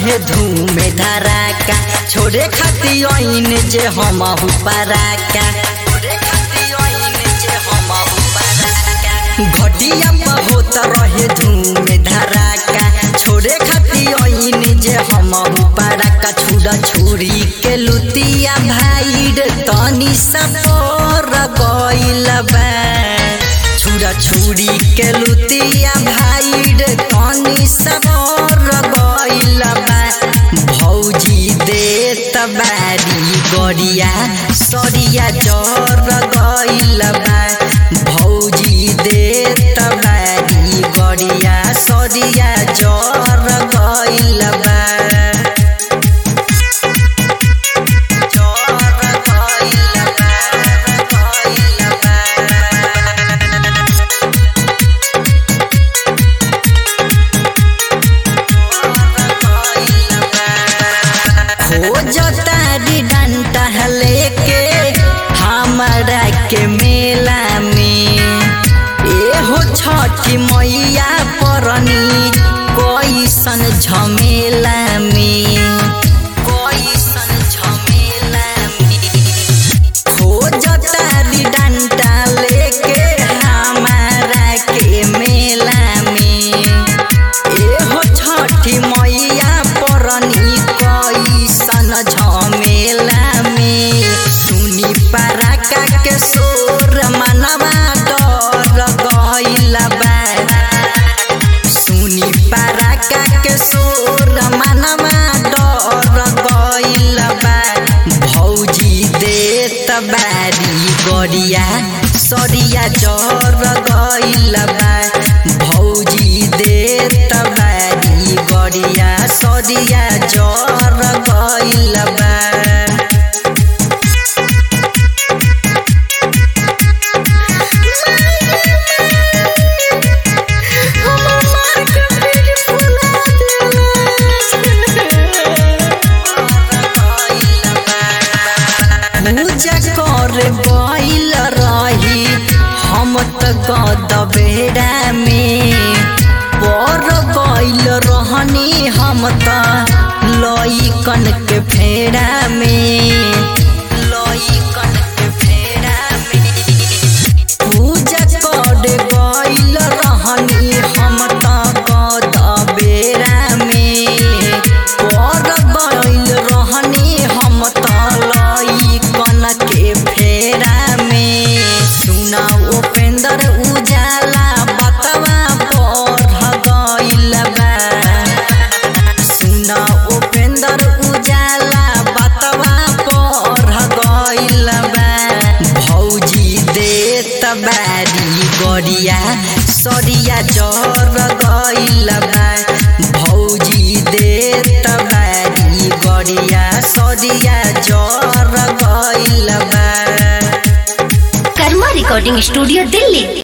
रहे धूम धराका छोड़े खाती ओइन जे हम पराका घटिया पर होत रहे धूम धराका छोड़े खाती ओइन जे हम पराका छुड़ा छुरी के लुतिया भाई तनी सपोर गइल बा छुरा छुरी के लुतिया भाई कनी सबर गइल बा भौजी देत बारी गरिया सरिया जर गइल बा भौजी देत बारी गरिया सरिया जर गइल बा जर गइल बा गइल बा खोजतारी डंटा लेके हमारा के मेला में एहो छठी मैया परनी कैसन झमेला में कैसन झमेला में खोजतारी डंटा लेके हमारा के मेला में एहो छठी मैया परनी कैसन झमेला में सुनी पराका के सोर मनवा डर गइल बा सुनी पराका के सोर मनवा डर गइल बा भौजी देत बारी गरिया सरिया जर गइल बा भौजी देत बारी गरिया सरिया जर गइल बा पूजा कर गइल रही हम त गदबेड़ा में पर गइल रहनी हम त लइकन के फेड़ा में लइकन के फेड़ा में पूजा कर गइल रहनी हम त गदबेड़ा में पर गइल रहनी हम त लइकन के फेरा में सुना उपेंद्र उजाला बतवा बढ़ गइल बा सुना उपेंद्र उजाला बतवा बढ़ गइल बा भौजी देत बारी गरिया सरिया जर गइल बा भौजी देत बारी गरिया सरिया जर गइल बा कर्मा रिकॉर्डिंग स्टूडियो दिल्ली